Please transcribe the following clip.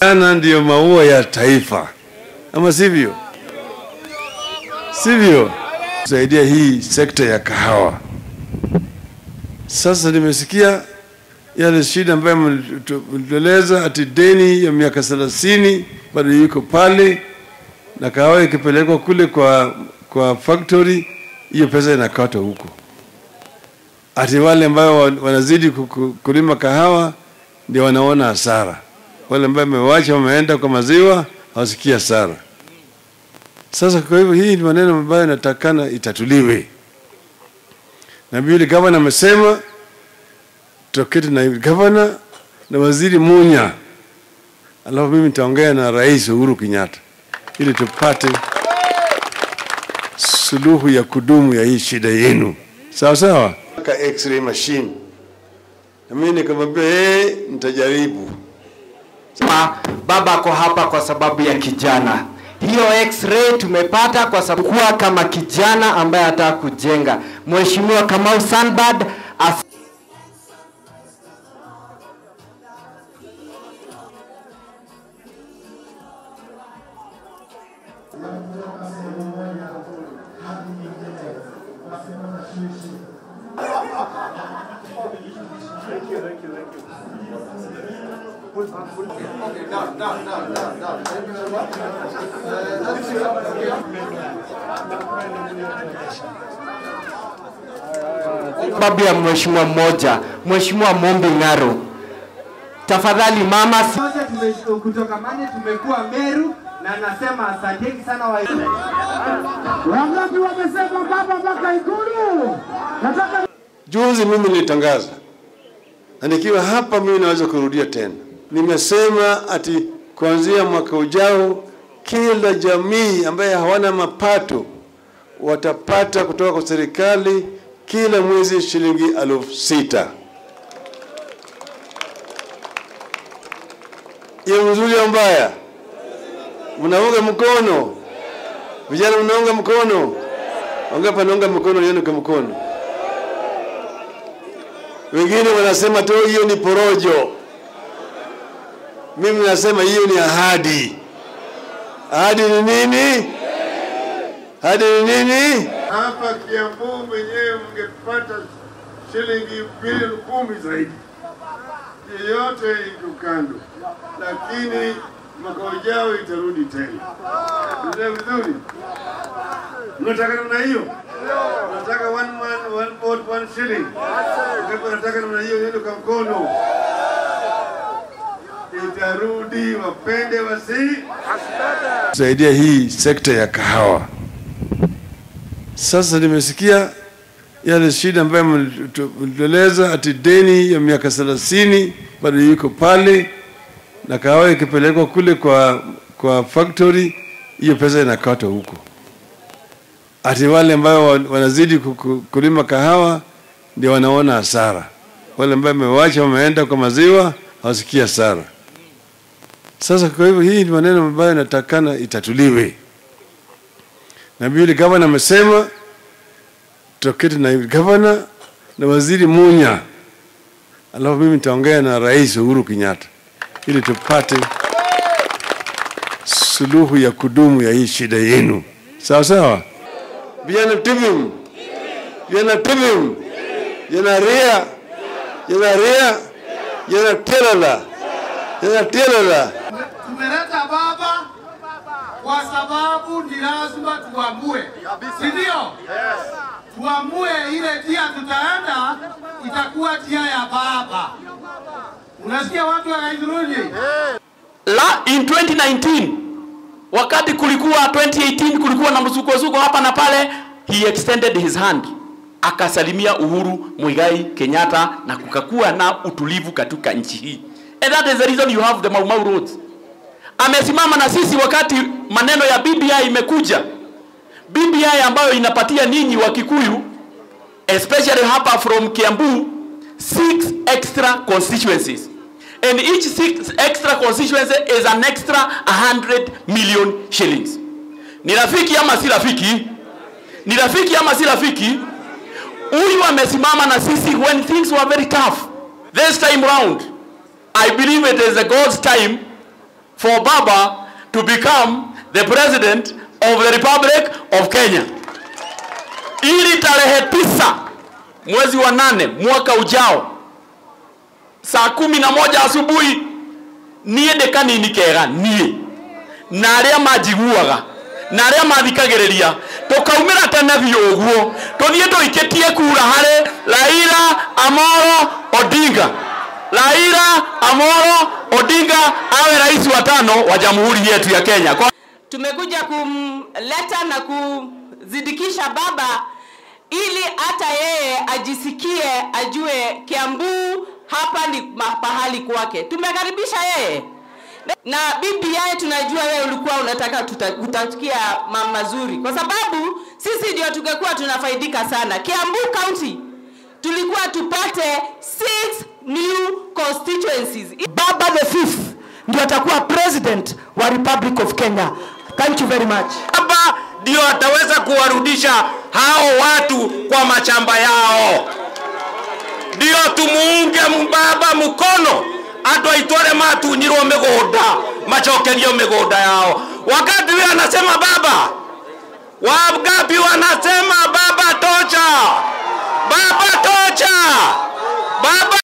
Vijana ndiyo maua ya taifa, ama sivyo? Sivyo? Kusaidia hii sekta ya kahawa. Sasa nimesikia yale shida ambayo mlitueleza ati deni ya miaka thelathini bado yuko pale, na kahawa ikipelekwa kule kwa, kwa factory hiyo pesa inakatwa huko. Ati wale ambao wanazidi kulima kahawa ndio wanaona hasara, wale ambao wamewacha wameenda kwa maziwa hawasikia hasara. Sasa kwa hivyo hii ni maneno ambayo inatakana itatuliwe, na vile gavana amesema tuketi na gavana na waziri Munya, alafu mimi nitaongea na Rais Uhuru Kenyatta ili tupate suluhu ya kudumu ya hii shida yenu, sawa sawa. Ka x-ray machine na mimi nikamwambia hey, nitajaribu. Ma, baba ako hapa kwa sababu ya kijana. Hiyo x-ray tumepata kwa sababu kuwa kama kijana ambaye anataka kujenga. Mheshimiwa Kamau Sanbad as sababu ya mheshimiwa mmoja, Mheshimiwa Mombi Ng'aro. Tafadhali mama, si- Moja tume- kutoka Mane tumekuwa Meru na nasema asanteni sana wa Wangapi wamesema baba mpaka Ikulu? Nataka Juzi mimi nilitangaza na nikiwa hapa, mimi naweza kurudia tena. Nimesema ati kuanzia mwaka ujao kila jamii ambaye hawana mapato watapata kutoka kwa serikali kila mwezi shilingi elfu sita. Hiyo mzuri au mbaya? Mnaunga mkono? Vijana mnaunga mkono? Wangapi wanaunga mkono? Nione kwa mkono. Wengine wanasema tu hiyo ni porojo. Mimi nasema hiyo ni ahadi. Ahadi ni nini? Ahadi ni nini? hapa Kiambu mwenyewe mngepata shilingi bilioni kumi zaidi, yeyote iko kando, lakini mwaka ujao itarudi tena. Ndio vizuri, mnataka namna hiyo? Mnataka one man one vote one shilling? Ndipo nataka namna hiyo, ndio kwa mkono itarudi, wapende wasi kusaidia hii sekta ya kahawa. Sasa nimesikia yale shida ambayo mlitueleza ati deni ya miaka thelathini bado yuko pale, na kahawa ikipelekwa kule kwa, kwa factory hiyo pesa inakatwa huko. Ati wale ambao wanazidi kulima kahawa ndio wanaona hasara, wale ambao wamewacha wameenda kwa maziwa hawasikia hasara. Sasa kwa hivyo hii ni maneno ambayo inatakana itatuliwe, na vile gavana amesema tuketi na gavana na waziri Munya, alafu mimi nitaongea na Rais Uhuru Kenyatta ili tupate suluhu ya kudumu ya hii shida yenu, sawa sawa. Vijana tibim, vijana tibim, vijana ria, vijana ria, vijana telala, vijana telala. tumeleta baba kwa sababu ni lazima tuamue, si ndio? Tuamue ile njia tutaenda itakuwa njia ya baba. Unasikia watu wa Gaithuruni? la in 2019 wakati kulikuwa 2018 kulikuwa na msukosuko hapa na pale he extended his hand akasalimia Uhuru Muigai Kenyatta na kukakuwa na utulivu katika nchi hii and that is the reason you have the Mau Mau roads amesimama na sisi wakati maneno ya BBI imekuja BBI ambayo inapatia ninyi wa Kikuyu especially hapa from Kiambu six extra constituencies and each six extra constituency is an extra 100 million shillings. Ni rafiki ama si rafiki? Ni rafiki ama si rafiki? Huyu amesimama na sisi when things were very tough. This time round, I believe it is a God's time for Baba to become the president of the Republic of Kenya. Ili tarehe tisa mwezi wa nane mwaka ujao saa kumi na moja asubuhi niä ndä kanini kega niä na arä a manjiguaga na arä a mathikagä tå kaumä ra tene biå å guo tå thiä tå ikä tie kura harä raira amoro odinga raira amoro odinga awe rais wa tano wa jamhuri yetu ya kenya Kwa tumekuja kumleta na kuzidikisha baba ili hata yeye ajisikie ajue Kiambu hapa ni ma- pahali kwake. Tumekaribisha yeye na BBI, tunajua wewe ulikuwa unataka tuta- kutakia ma- mazuri, kwa sababu sisi ndio tungekuwa tunafaidika sana. Kiambu County tulikuwa tupate six new constituencies. Baba the fifth ndio atakuwa president wa Republic of Kenya. Thank you very much. Baba ndio ataweza kuwarudisha hao watu kwa mashamba yao, ndio tumuunge baba mkono andå aitå arä a matunyirwo mä gå nda macokerio mä gå nda yao wakati huyo anasema baba